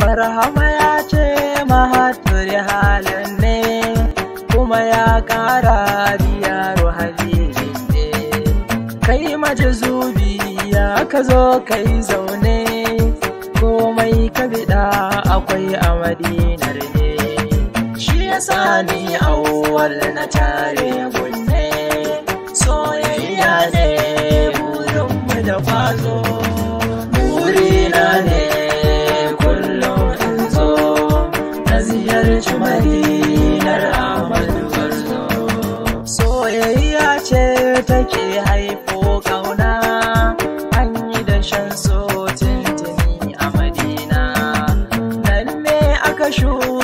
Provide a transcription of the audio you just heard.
barhama ya ce mahatturi halin ne kuma ya ƙara diyaru halilin ne kai majazubi ya ka zo kai zaune komai ka biɗa akwai a madinar ne shi ya sani awwal na tare gunne soyayya ne burinmu da kwazo burina ne kullum in zo na ziyarci madinar amadu barzo soyayya ce take haifo kauna an yi da shan so tuntuni a madina nan ne aka shuka